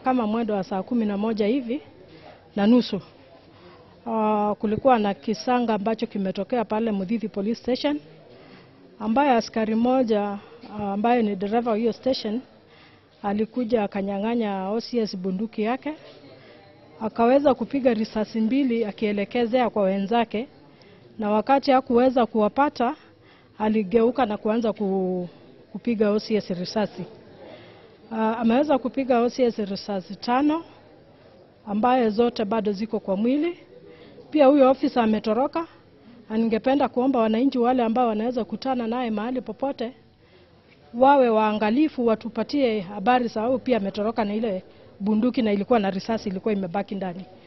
kama mwendo wa saa kumi na moja hivi na nusu uh, kulikuwa na kisanga ambacho kimetokea pale Mudhithi Police Station, ambaye askari mmoja uh, ambaye ni dereva wa hiyo station alikuja akanyang'anya OCS bunduki yake, akaweza kupiga risasi mbili akielekezea kwa wenzake, na wakati hakuweza kuwapata aligeuka na kuanza ku, kupiga OCS risasi. Uh, ameweza kupiga OCS risasi tano ambaye zote bado ziko kwa mwili. Pia huyo ofisa ametoroka, na ningependa kuomba wananchi wale ambao wanaweza kutana naye mahali popote wawe waangalifu, watupatie habari sababu pia ametoroka na ile bunduki na ilikuwa na risasi ilikuwa imebaki ndani.